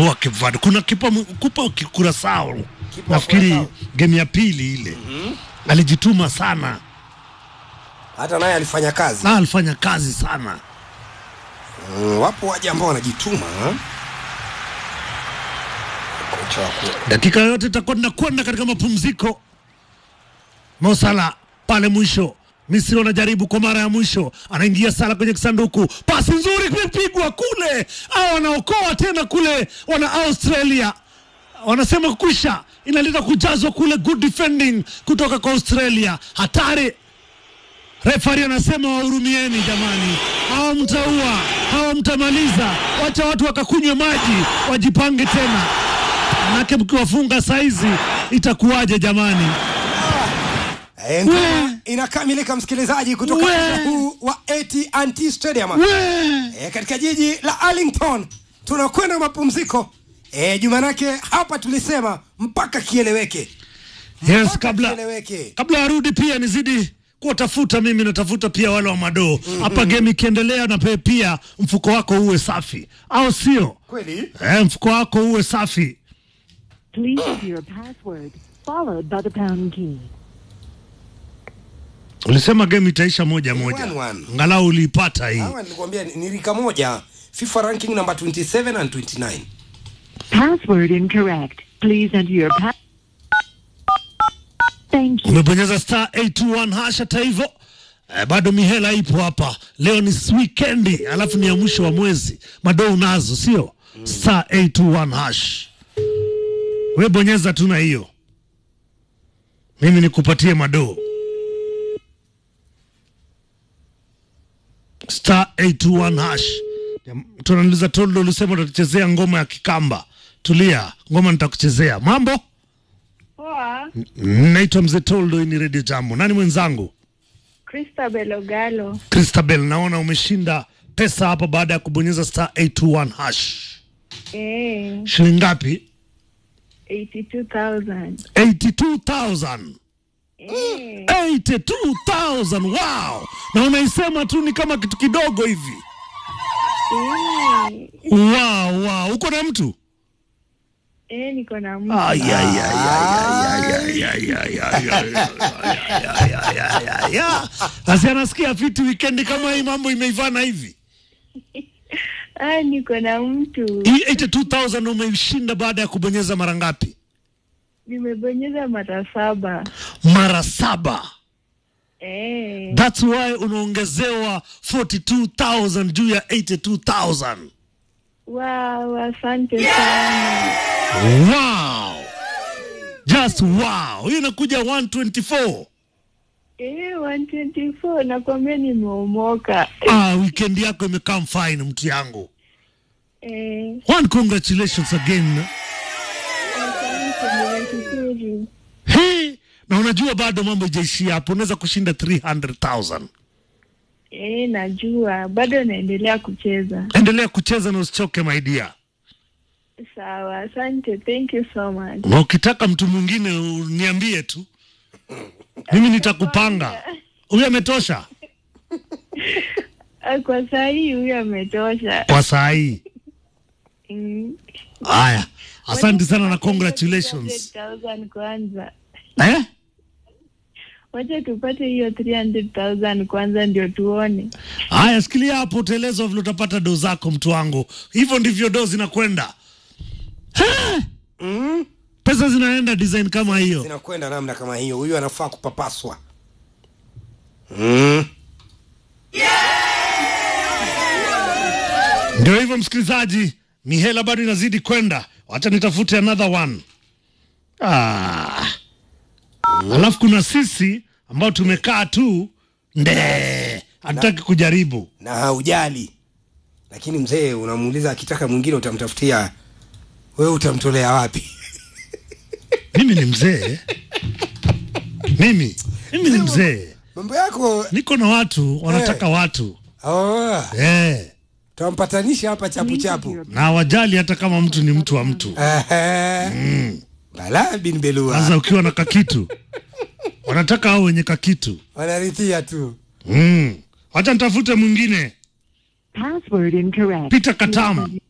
wameua Cape Verde. Kuna kipa kupa Kurasao, Kipa wa nafikiri Curaçao. game ya pili ile alijituma sana hata naye alifanya kazi na alifanya kazi sana. mm, wapo waja ambao wanajituma ha? kocha wa ku- Dakika yote itakuwa tunakwenda katika mapumziko. Mo Salah pale mwisho, Misri wanajaribu kwa mara ya mwisho, anaingia Salah kwenye kisanduku, pasi nzuri imepigwa kule, au wanaokoa tena kule, wana Australia wanasema kwisha, inaleta kujazwa kule, good defending kutoka kwa Australia, hatari Refari anasema wahurumieni jamani, hawa mtaua, hawa mtamaliza, wacha watu wakakunywe maji, wajipange tena, manake mkiwafunga saizi itakuwaje jamani? Eh, ngoma inakamilika msikilizaji kutoka We. uwanja huu wa AT&T Stadium We! eh, katika jiji la Arlington tunakwenda mapumziko eh, jumanake hapa tulisema mpaka kieleweke Yes, mpaka kabla kieleweke kabla arudi pia nizidi kuwatafuta mimi natafuta pia wale wa madoo hapa game ikiendelea na pe- pia mfuko wako uwe safi au sio kweli eh, mfuko wako uwe safi Please enter your password, followed by the pound key. ulisema game itaisha moja moja One, one. angalau uliipata hii hawa nilikwambia ni- ni rika moja FIFA ranking number 27 and 29 Password incorrect. Please enter your pa- Thank you. umebonyeza star 821 hash hata hivyo eh, bado mihela ipo hapa leo ni weekendi alafu ni ya mwisho wa mwezi madoo unazo sio star 821 hash we bonyeza tu na hiyo mimi nikupatie madoo star 821 hash tunaniuliza toldo ulisema utatuchezea ngoma ya kikamba tulia ngoma nitakuchezea mambo Poa, naitwa mzee toldo hii ni redio jambo nani mwenzangu Christabel Ogalo. Christabel, naona umeshinda pesa hapa baada ya kubonyeza star 821 hash. Eh, Shilingi ngapi? 82,000. 82,000. Eh, 82,000. Wow! Na unaisema tu ni kama kitu kidogo hivi. eh, Wow, wow. Uko na mtu? eh, niko na mtu. Ay, ay, ay, ay, ay, ay, ay, ay, ay, ay, ay, ay, ay, ay, ay. Basi anasikia fiti weekend kama hii mambo imeivana hivi. Ah, niko na mtu. Hii 82,000 umeishinda baada ya kubonyeza mara ngapi? Nimebonyeza mara saba. Mara saba. Eh, That's why unaongezewa 42,000 juu ya 82,000. wow, asante sana. Wow! Just wow! Hiyo inakuja 124. Eh, 124 nakwambia nimeomoka. Ah, weekend yako imekam fine mtu yangu. Eh, One congratulations again. asante, nimeshukuru. Hey, na unajua bado mambo ijaishia hapo, unaweza kushinda 300,000. Eh, najua bado naendelea kucheza. Endelea kucheza na usichoke my dear. Sawa, asante. Thank you so much. Na ukitaka mtu mwingine uniambie tu, mimi nitakupanga. Huyu ametosha Ah, Kwa saa hii huyo ametosha. kwa saa hii. Mm. Haya, asante sana na congratulations. 300,000 kwanza. Eh? Wacha tupate hiyo 300,000 kwanza ndio tuone. Haya, sikilia hapo, utaelezwa vile utapata do zako, mtu wangu. Hivyo ndivyo do zinakwenda. Ha! mm? Pesa zinaenda design kama hiyo. zinakwenda namna kama hiyo huyu anafaa kupapaswa mm. Ndio hivyo, msikilizaji, mihela bado inazidi kwenda. Wacha nitafute another one. Ah. Alafu kuna sisi ambao tumekaa tu nde, hatutaki kujaribu. na haujali lakini mzee unamuuliza akitaka mwingine utamtafutia wewe utamtolea wapi Mimi ni mzee, mimi mimi ni mzee, mambo yako niko na watu wanataka watu oh, eh. tampatanisha hapa chapu chapu na wajali hata kama mtu ni mtu wa mtu. mm. bala bin belua Sasa ukiwa na kakitu wanataka hao wenye kakitu wanarithia tu mm. Wacha nitafute mwingine. Password incorrect. Peter Katam